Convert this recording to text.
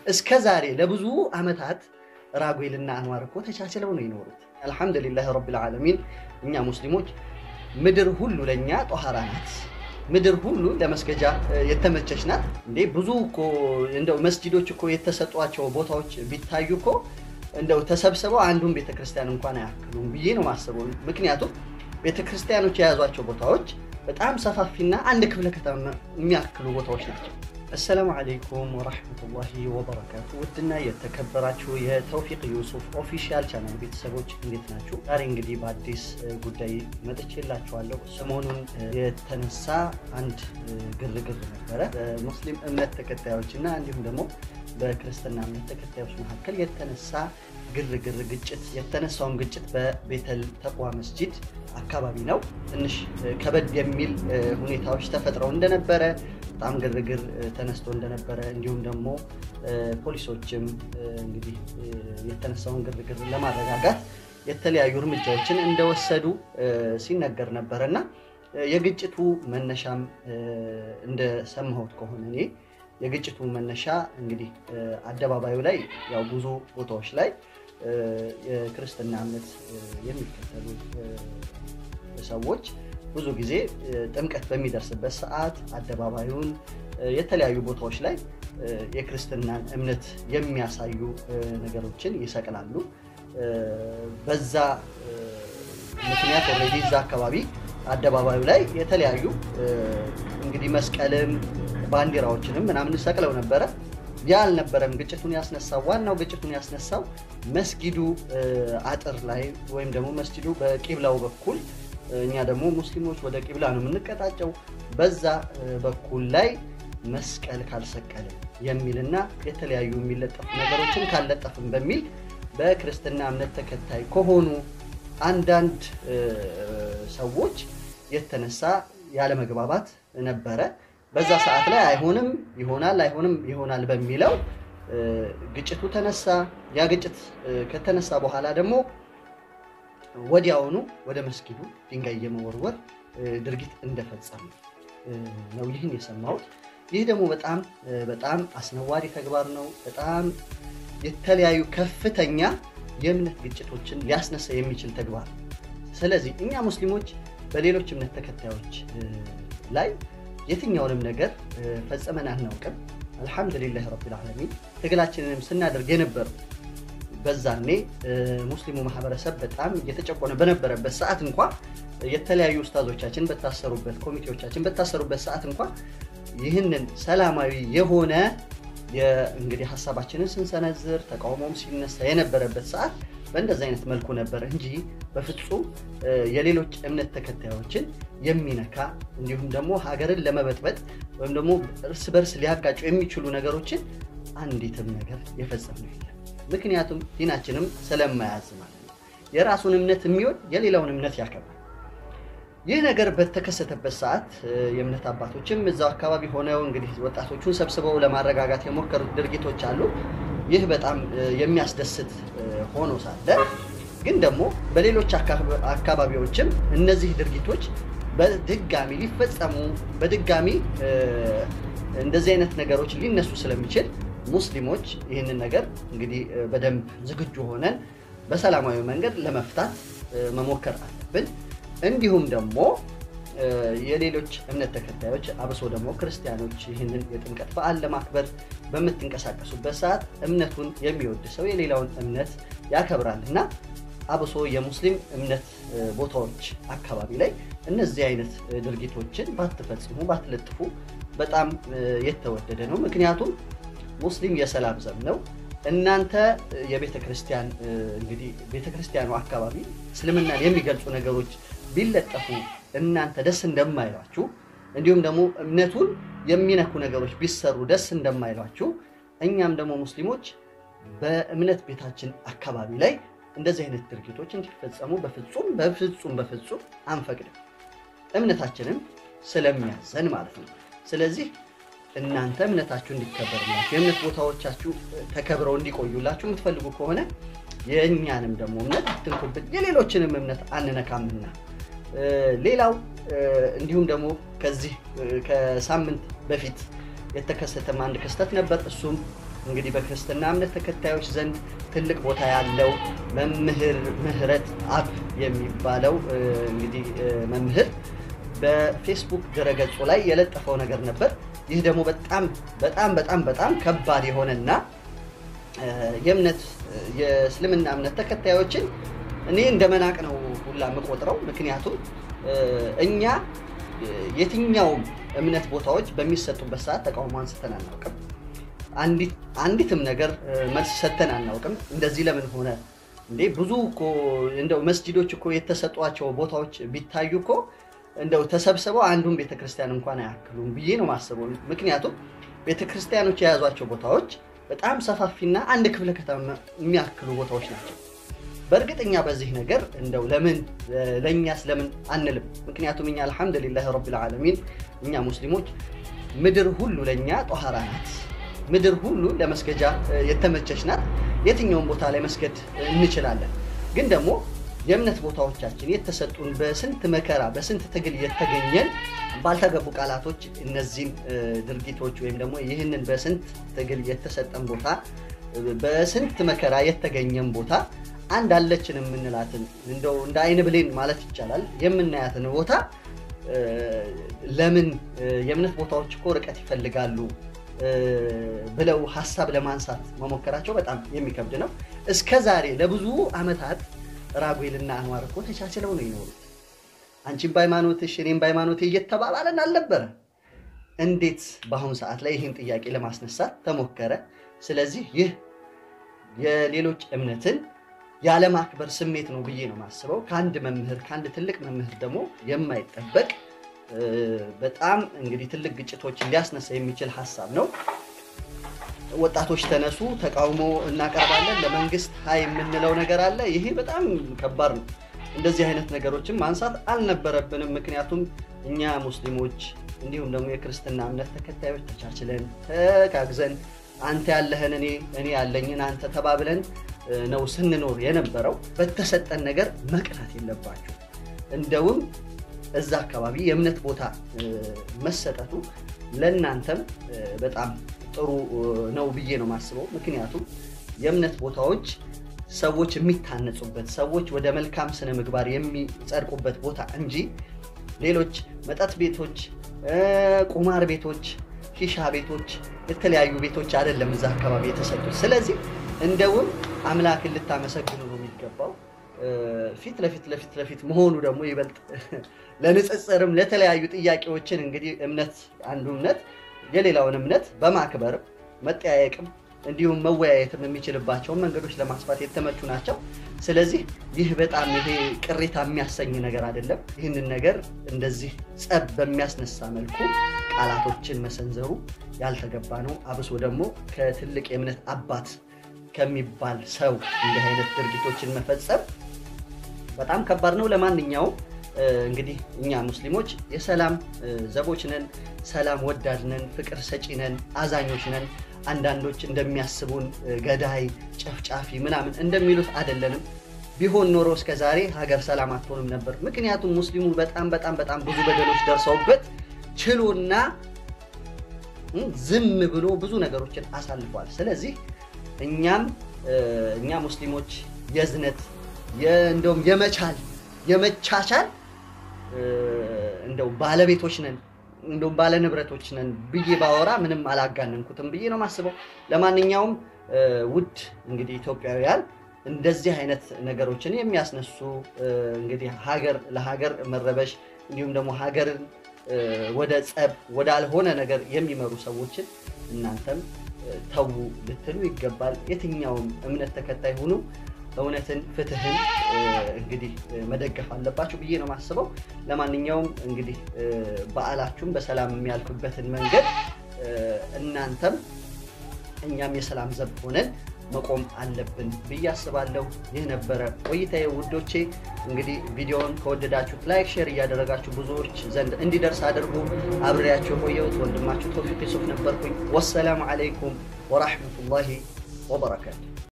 እስከ ዛሬ ለብዙ ዓመታት ራጉኤልና አንዋር እኮ ተቻችለው ነው የኖሩት። አልሐምዱሊላህ ረቢል ዓለሚን። እኛ ሙስሊሞች ምድር ሁሉ ለእኛ ጦሃራ ናት። ምድር ሁሉ ለመስገጃ የተመቸች ናት። እንዴ ብዙ እኮ እንደው መስጂዶች እኮ የተሰጧቸው ቦታዎች ቢታዩ እኮ እንደው ተሰብስበው አንዱን ቤተክርስቲያን እንኳን አያክሉም ብዬ ነው ማስበው። ምክንያቱም ቤተክርስቲያኖች የያዟቸው ቦታዎች በጣም ሰፋፊና አንድ ክፍለ ከተማ የሚያክሉ ቦታዎች ናቸው። አሰላሙ አለይኩም ወራህመቱላሂ ወበረካቱ። ውድና የተከበራችሁ የተውፊቅ ዩሱፍ ኦፊሻል ቻናል ቤተሰቦች እንዴት ናችሁ? ዛሬ እንግዲህ በአዲስ ጉዳይ መጥቼላችኋለሁ። ሰሞኑን የተነሳ አንድ ግርግር ነበረ በሙስሊም እምነት ተከታዮች እና እንዲሁም ደግሞ በክርስትና እምነት ተከታዮች መካከል የተነሳ ግርግር ግጭት የተነሳውን ግጭት በቤተል ተቅዋ መስጂድ አካባቢ ነው። ትንሽ ከበድ የሚል ሁኔታዎች ተፈጥረው እንደነበረ በጣም ግርግር ተነስቶ እንደነበረ እንዲሁም ደግሞ ፖሊሶችም እንግዲህ የተነሳውን ግርግር ለማረጋጋት የተለያዩ እርምጃዎችን እንደወሰዱ ሲነገር ነበረ እና የግጭቱ መነሻም እንደሰማሁት ከሆነ እኔ የግጭቱ መነሻ እንግዲህ አደባባዩ ላይ ያው ብዙ ቦታዎች ላይ የክርስትና እምነት የሚከተሉ ሰዎች ብዙ ጊዜ ጥምቀት በሚደርስበት ሰዓት አደባባዩን የተለያዩ ቦታዎች ላይ የክርስትናን እምነት የሚያሳዩ ነገሮችን ይሰቅላሉ። በዛ ምክንያት ኦልሬዲ እዛ አካባቢ አደባባዩ ላይ የተለያዩ እንግዲህ መስቀልም ባንዲራዎችንም ምናምን ሰቅለው ነበረ። ያ አልነበረም ግጭቱን ያስነሳው። ዋናው ግጭቱን ያስነሳው መስጊዱ አጥር ላይ ወይም ደግሞ መስጊዱ በቂብላው በኩል እኛ ደግሞ ሙስሊሞች ወደ ቂብላ ነው የምንቀጣጨው፣ በዛ በኩል ላይ መስቀል ካልሰቀልም የሚልና የተለያዩ የሚለጠፉ ነገሮችን ካልለጠፍም በሚል በክርስትና እምነት ተከታይ ከሆኑ አንዳንድ ሰዎች የተነሳ ያለመግባባት ነበረ። በዛ ሰዓት ላይ አይሆንም ይሆናል አይሆንም ይሆናል በሚለው ግጭቱ ተነሳ። ያ ግጭት ከተነሳ በኋላ ደግሞ ወዲያውኑ ወደ መስጊዱ ድንጋይ የመወርወር ድርጊት እንደፈጸሙ ነው ይህን የሰማሁት። ይህ ደግሞ በጣም በጣም አስነዋሪ ተግባር ነው። በጣም የተለያዩ ከፍተኛ የእምነት ግጭቶችን ሊያስነሳ የሚችል ተግባር። ስለዚህ እኛ ሙስሊሞች በሌሎች እምነት ተከታዮች ላይ የትኛውንም ነገር ፈጽመን አናውቅም። አልሐምዱሊላህ ረቢል ዓለሚን ትግላችንንም ስናደርግ የነበሩ በዛኔ ሙስሊሙ ማህበረሰብ በጣም እየተጨቆነ በነበረበት ሰዓት እንኳ የተለያዩ ኡስታዞቻችን በታሰሩበት፣ ኮሚቴዎቻችን በታሰሩበት ሰዓት እንኳ ይህንን ሰላማዊ የሆነ እንግዲህ ሀሳባችንን ስንሰነዝር ተቃውሞም ሲነሳ የነበረበት ሰዓት በእንደዚህ አይነት መልኩ ነበር እንጂ በፍጹም የሌሎች እምነት ተከታዮችን የሚነካ እንዲሁም ደግሞ ሀገርን ለመበጥበጥ ወይም ደግሞ እርስ በርስ ሊያጋጩ የሚችሉ ነገሮችን አንዲትም ነገር የፈጸምነው የለም። ምክንያቱም ዲናችንም ስለማያዝ ማለት ነው። የራሱን እምነት የሚወድ የሌላውን እምነት ያከብራል። ይህ ነገር በተከሰተበት ሰዓት የእምነት አባቶችም እዛው አካባቢ ሆነው እንግዲህ ወጣቶቹን ሰብስበው ለማረጋጋት የሞከሩት ድርጊቶች አሉ። ይህ በጣም የሚያስደስት ሆኖ ሳለ ግን ደግሞ በሌሎች አካባቢዎችም እነዚህ ድርጊቶች በድጋሚ ሊፈጸሙ በድጋሚ እንደዚህ አይነት ነገሮች ሊነሱ ስለሚችል ሙስሊሞች ይህንን ነገር እንግዲህ በደንብ ዝግጁ ሆነን በሰላማዊ መንገድ ለመፍታት መሞከር አለብን። እንዲሁም ደግሞ የሌሎች እምነት ተከታዮች አብሶ ደግሞ ክርስቲያኖች ይህንን የጥምቀት በዓል ለማክበር በምትንቀሳቀሱበት ሰዓት እምነቱን የሚወድ ሰው የሌላውን እምነት ያከብራል እና አብሶ የሙስሊም እምነት ቦታዎች አካባቢ ላይ እነዚህ አይነት ድርጊቶችን ባትፈጽሙ ባትለጥፉ በጣም የተወደደ ነው። ምክንያቱም ሙስሊም የሰላም ዘብ ነው። እናንተ የቤተ ክርስቲያን እንግዲህ ቤተ ክርስቲያኑ አካባቢ እስልምናን የሚገልጹ ነገሮች ቢለጠፉ እናንተ ደስ እንደማይሏችሁ እንዲሁም ደግሞ እምነቱን የሚነኩ ነገሮች ቢሰሩ ደስ እንደማይሏችሁ እኛም ደግሞ ሙስሊሞች በእምነት ቤታችን አካባቢ ላይ እንደዚህ አይነት ድርጊቶች እንዲፈጸሙ በፍጹም በፍጹም በፍጹም አንፈቅድም። እምነታችንም ስለሚያዘን ማለት ነው። ስለዚህ እናንተ እምነታችሁ እንዲከበርላችሁ የእምነት ቦታዎቻችሁ ተከብረው እንዲቆዩላችሁ የምትፈልጉ ከሆነ የእኛንም ደግሞ እምነት አትንኩብን፣ የሌሎችንም እምነት አንነካምና። ሌላው እንዲሁም ደግሞ ከዚህ ከሳምንት በፊት የተከሰተም አንድ ክስተት ነበር። እሱም እንግዲህ በክርስትና እምነት ተከታዮች ዘንድ ትልቅ ቦታ ያለው መምህር ምህረት አብ የሚባለው እንግዲህ መምህር በፌስቡክ ድረገጹ ላይ የለጠፈው ነገር ነበር። ይህ ደግሞ በጣም በጣም በጣም በጣም ከባድ የሆነና የእምነት የእስልምና እምነት ተከታዮችን እኔ እንደ መናቅ ነው ሁላ የምቆጥረው። ምክንያቱም እኛ የትኛውም እምነት ቦታዎች በሚሰጡበት ሰዓት ተቃውሞ አንስተን አናውቅም። አንዲትም ነገር መልስ ሰጥተን አናውቅም። እንደዚህ ለምን ሆነ እንዴ? ብዙ እኮ እንደው መስጂዶች እኮ የተሰጧቸው ቦታዎች ቢታዩ እኮ እንደው ተሰብስበው አንዱን ቤተክርስቲያን እንኳን አያክሉም ብዬ ነው ማስበው። ምክንያቱም ቤተክርስቲያኖች የያዟቸው ቦታዎች በጣም ሰፋፊና አንድ ክፍለ ከተማ የሚያክሉ ቦታዎች ናቸው። በእርግጠኛ በዚህ ነገር እንደው ለምን ለእኛስ ለምን አንልም? ምክንያቱም እኛ አልሐምዱሊላህ ረቢል ዓለሚን እኛ ሙስሊሞች ምድር ሁሉ ለእኛ ጦሃራ ናት። ምድር ሁሉ ለመስገጃ የተመቸች ናት። የትኛውን ቦታ ላይ መስገድ እንችላለን። ግን ደግሞ የእምነት ቦታዎቻችን የተሰጡን በስንት መከራ በስንት ትግል የተገኘን ባልተገቡ ቃላቶች እነዚህን ድርጊቶች ወይም ደግሞ ይህንን በስንት ትግል የተሰጠን ቦታ በስንት መከራ የተገኘን ቦታ አንድ አለችን የምንላትን እንደው እንደ አይን ብሌን ማለት ይቻላል የምናያትን ቦታ ለምን የእምነት ቦታዎች እኮ ርቀት ይፈልጋሉ ብለው ሀሳብ ለማንሳት መሞከራቸው በጣም የሚከብድ ነው። እስከ ዛሬ ለብዙ ዓመታት ራጉኤልና አንዋር እኮ ተቻችለው ነው ይኖሩት። አንቺም በሃይማኖትሽ እኔም በሃይማኖቴ እየተባባለን አልነበረ? እንዴት በአሁኑ ሰዓት ላይ ይህን ጥያቄ ለማስነሳት ተሞከረ? ስለዚህ ይህ የሌሎች እምነትን ያለማክበር ስሜት ነው ብዬ ነው የማስበው። ከአንድ መምህር ከአንድ ትልቅ መምህር ደግሞ የማይጠበቅ በጣም እንግዲህ ትልቅ ግጭቶችን ሊያስነሳ የሚችል ሀሳብ ነው። ወጣቶች ተነሱ፣ ተቃውሞ እናቀርባለን፣ ለመንግስት ሀይ የምንለው ነገር አለ። ይሄ በጣም ከባድ ነው። እንደዚህ አይነት ነገሮችን ማንሳት አልነበረብንም። ምክንያቱም እኛ ሙስሊሞች እንዲሁም ደግሞ የክርስትና እምነት ተከታዮች ተቻችለን ተጋግዘን አንተ ያለህን እኔ እኔ ያለኝን አንተ ተባብለን ነው ስንኖር የነበረው። በተሰጠን ነገር መቅናት የለባችሁ። እንደውም እዛ አካባቢ የእምነት ቦታ መሰጠቱ ለእናንተም በጣም ጥሩ ነው ብዬ ነው የማስበው። ምክንያቱም የእምነት ቦታዎች ሰዎች የሚታነጹበት ሰዎች ወደ መልካም ስነ ምግባር የሚጸድቁበት ቦታ እንጂ ሌሎች መጠጥ ቤቶች፣ ቁማር ቤቶች፣ ሺሻ ቤቶች፣ የተለያዩ ቤቶች አይደለም እዛ አካባቢ የተሰጡት። ስለዚህ እንደውም አምላክን ልታመሰግኑ ነው የሚገባው። ፊት ለፊት ለፊት ለፊት መሆኑ ደግሞ ይበልጥ ለንጽጽርም ለተለያዩ ጥያቄዎችን እንግዲህ እምነት አንዱ እምነት የሌላውን እምነት በማክበር መጠያየቅም እንዲሁም መወያየትም የሚችልባቸውን መንገዶች ለማስፋት የተመቹ ናቸው። ስለዚህ ይህ በጣም ይሄ ቅሬታ የሚያሰኝ ነገር አይደለም። ይህንን ነገር እንደዚህ ጸብ በሚያስነሳ መልኩ ቃላቶችን መሰንዘሩ ያልተገባ ነው። አብሶ ደግሞ ከትልቅ የእምነት አባት ከሚባል ሰው እንዲህ አይነት ድርጊቶችን መፈጸም በጣም ከባድ ነው። ለማንኛውም እንግዲህ እኛ ሙስሊሞች የሰላም ዘቦች ነን፣ ሰላም ወዳድ ነን፣ ፍቅር ሰጪ ነን፣ አዛኞች ነን። አንዳንዶች እንደሚያስቡን ገዳይ፣ ጨፍጫፊ ምናምን እንደሚሉት አይደለንም። ቢሆን ኖሮ እስከ ዛሬ ሀገር ሰላም አትሆንም ነበር። ምክንያቱም ሙስሊሙ በጣም በጣም በጣም ብዙ በደሎች ደርሰውበት ችሎና ዝም ብሎ ብዙ ነገሮችን አሳልፏል። ስለዚህ እኛም እኛ ሙስሊሞች የዝነት እንደውም የመቻል የመቻቻል እንደው ባለቤቶች ነን እንደውም ባለ ንብረቶች ነን ብዬ ባወራ ምንም አላጋነንኩትም ብዬ ነው የማስበው። ለማንኛውም ውድ እንግዲህ ኢትዮጵያውያን እንደዚህ አይነት ነገሮችን የሚያስነሱ እንግዲህ ሀገር ለሀገር መረበሽ እንዲሁም ደግሞ ሀገርን ወደ ጸብ ወዳልሆነ ነገር የሚመሩ ሰዎችን እናንተም ተዉ ልትሉ ይገባል። የትኛውም እምነት ተከታይ ሁኑ እውነትን፣ ፍትህን እንግዲህ መደገፍ አለባችሁ ብዬ ነው የማስበው። ለማንኛውም እንግዲህ በዓላችሁም በሰላም የሚያልፍበትን መንገድ እናንተም እኛም የሰላም ዘብ ሆነን መቆም አለብን ብዬ አስባለሁ። ይህ ነበረ ቆይታዬ ውዶቼ። እንግዲህ ቪዲዮውን ከወደዳችሁት ላይክ፣ ሼር እያደረጋችሁ ብዙዎች ዘንድ እንዲደርስ አድርጉ። አብሬያችሁ የቆየሁት ወንድማችሁ ቶፊቅ ዩሱፍ ነበርኩኝ። ወሰላሙ አለይኩም ወራህመቱላሂ ወበረካቱ።